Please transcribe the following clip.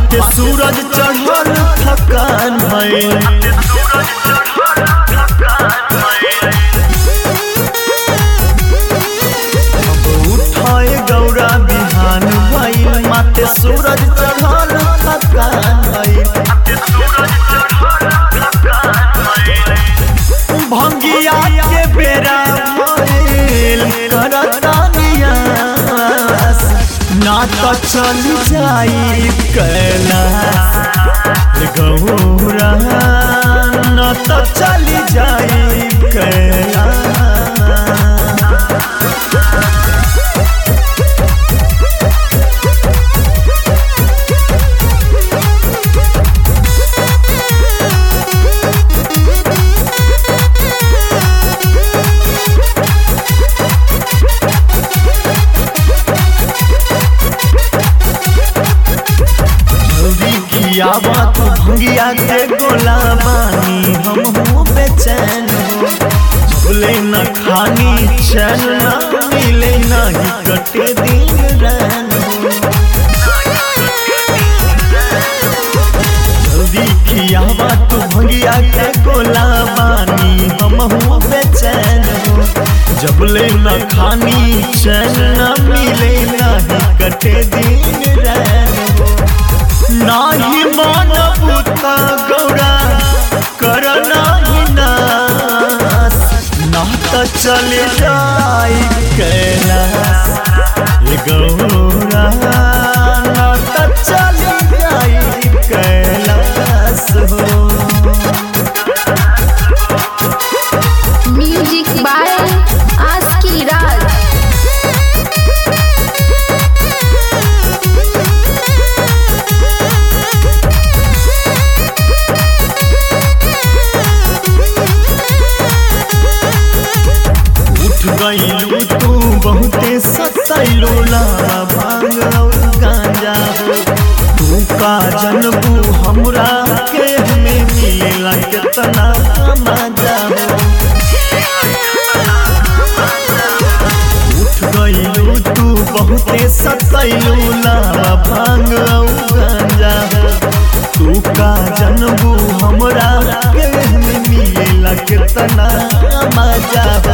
माथे सूरज चढ़ल थकान भइल अब उठाए गौरा बिहान भइल माथे सूरज चढ़ल थकान भइल भंगिया के बेरा भइल करता नियास ना तो चल जाई कैलाश गौरा ना तो चल जाई कैलाश जल्दी खियावा तू भंगिया के गोला बानी हम हो बेचैन हो झूले न खानी चैन न मिले नहीं कटे दिन रैन हो जल्दी खियावा तू भंगिया के गोला बानी हम हो बेचैन हो जबले न खानी चैन न मिले नहीं कटे दिन रैन हो नाही मन पुता गौरा कर नाही नास ना तो चले जाई कैलाश ए गौरा ना तो चले जाई कैलाश हो म्यूजिक बाय आस्की राज उठ गईलू तू बहुते सतैलो लावा भांग और गांजा हो तू का जनबू हमरा के हमें मिलेला कितना मजा हो उठ गईलू तू बहुते सतैलो लावा भांग और गांजा हो तू का जनबू हमरा के हमें मिलेला कितना मजा हो